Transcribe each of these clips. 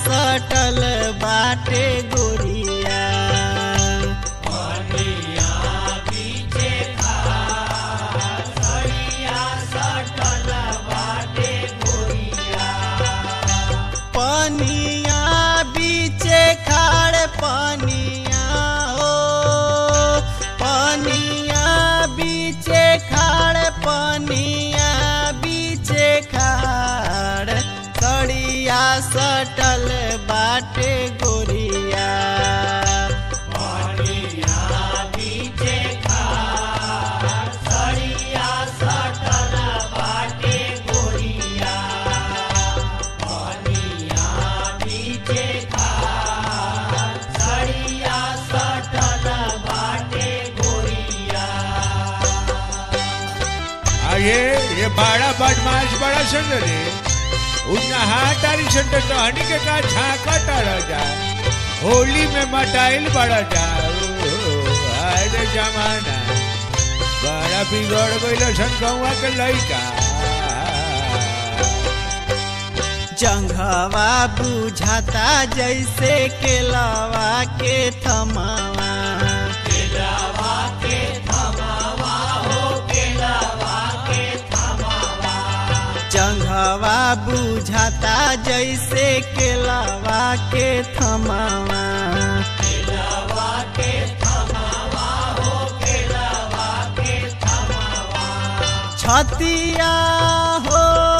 सटल बाटे गोरिया पनिया बीचे खाड़ पनिया हो पनिया बीचे खाड़ पनिया बीचे खाड़ सड़िया सटल बाटे गोरिया अरे ये बड़ा बदमाश बड़ा सन रे उतना हाथ तारी सन तो टहनी के का झाका टाड़ा जा होली में मटाइल बड़ा जा अरे जमाना बड़ा बिगड़ गइल सन गौवा के लइका जंघवा बुझाता जैसे केलावा के थमावा जंघवा बुझाता जैसे केलावा के थमावा छतिया हो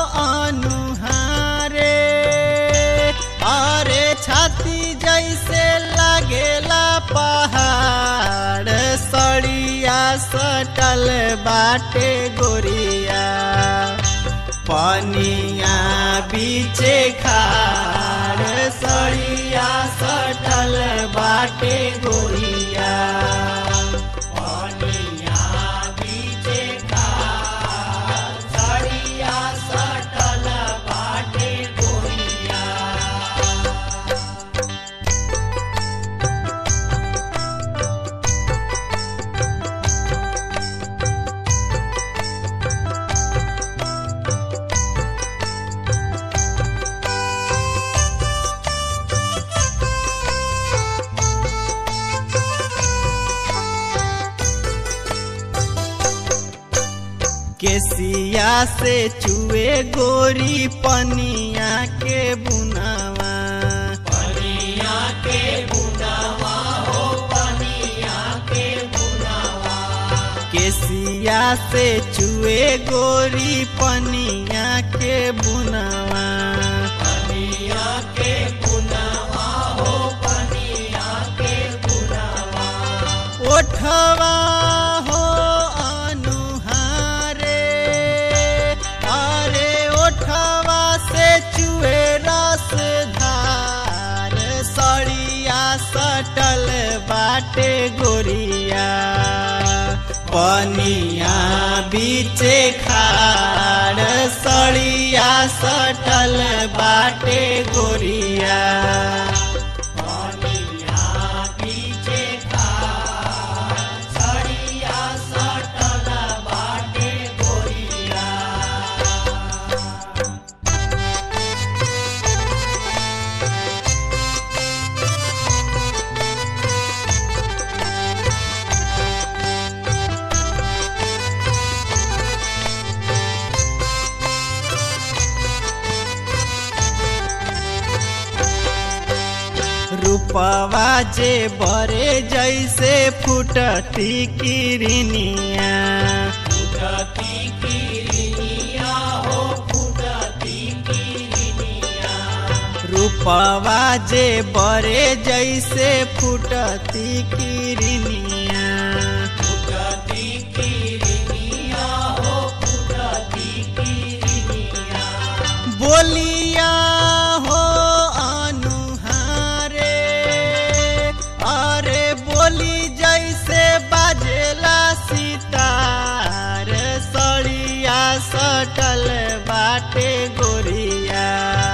अनुहारे अरे छाती जैसे लगेला पहाड़ सड़िया सटल बाटे गोरिया पनिया बीचे खाड़ सड़िया सटल बाटे गोरिया पनिया बीचे खाड़ सड़िया सटल बाटे गोरिया केसिया से चुए गोरी पनिया के बुनावा पनिया के बुनावा हो पनिया के बुनावा केसिया से चुए गोरी पनिया के बुनावा पनिया के बुनावा हो पनिया के बुनावा ओठवा हो अनुहारे अरे ओठवा से चुए रस धार सड़िया सटल बाटे गोरिया पनिया बीचे खाड़ सड़िया सटल बाटे गोरिया पनिया बीचे खाड़ सड़िया सटल बाटे गोरिया रूपवा जे बरे जैसे फुटती किरनिया फुटती किरनिया हो फुटती किरनिया रूपवा जे बरे जैसे फुटती किरनिया फुटती किरनिया हो फुटती किरनिया बोलिया हो अनुहारे अरे बोली जैसे बाजेला सितार सड़िया सटल बाटे गोरिया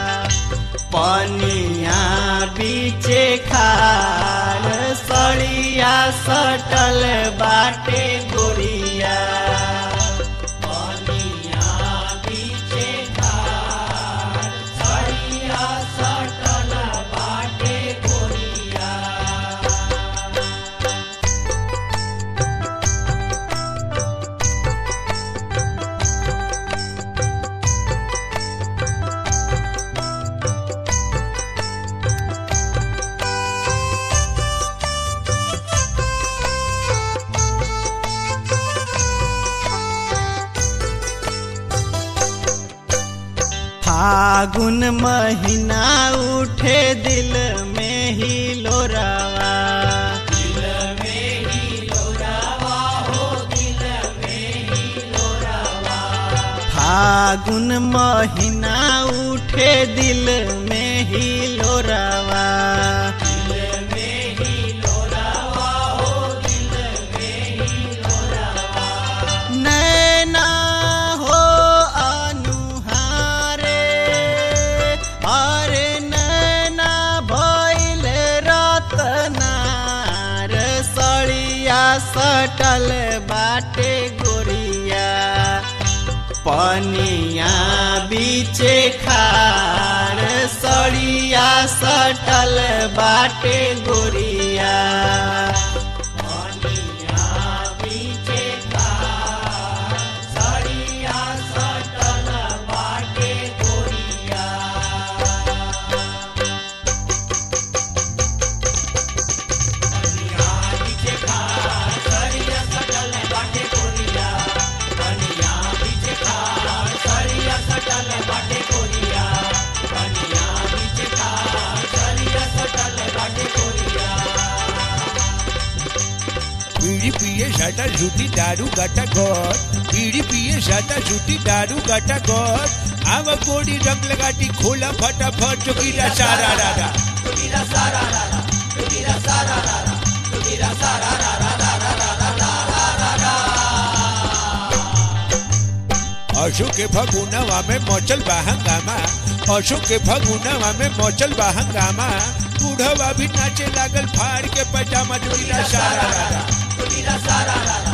पनिया बीचे खाड़ सड़िया सटल बाटे गोरिया पनिया बीचे खाड़ सड़िया सटल फागुन महीना उठे दिल में ही लोरावा फागुन महीना उठे दिल में ही लोरावा नैना हो अनुहारे अरे नैना भैल रतनार सड़िया सटल बाटे गोरिया पनिया बीचे खार सड़िया सटल बाटे गोरिया पनिया बीचे खार सड़िया सटल बाटे गोरिया बीड़ी पिए साटा झूठी दारू गाटा गोर बीड़ी पिए साटा झूठी दारू गाटा गोर आव कोड़ी रंग लगाटी खोला फटाफट चुकीरा सारा रारा अशोक के फगुनवा में मचल बा हंगामा अशोक के फगुनवा में मचल बा हंगामा बूढ़वा भी नाचे लागल फाड़ के पैजामा चुकीरा सारा रारा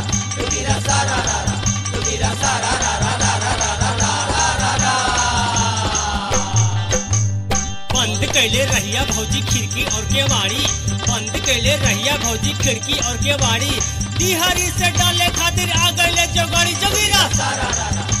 बंद कैले रहिया भौजी खिड़की और केवाड़ी बंद कैले रहिया भौजी खिड़की और केवाड़ी दिहारी से डाले खातिर आ गईले जोगड़ी जोगिरा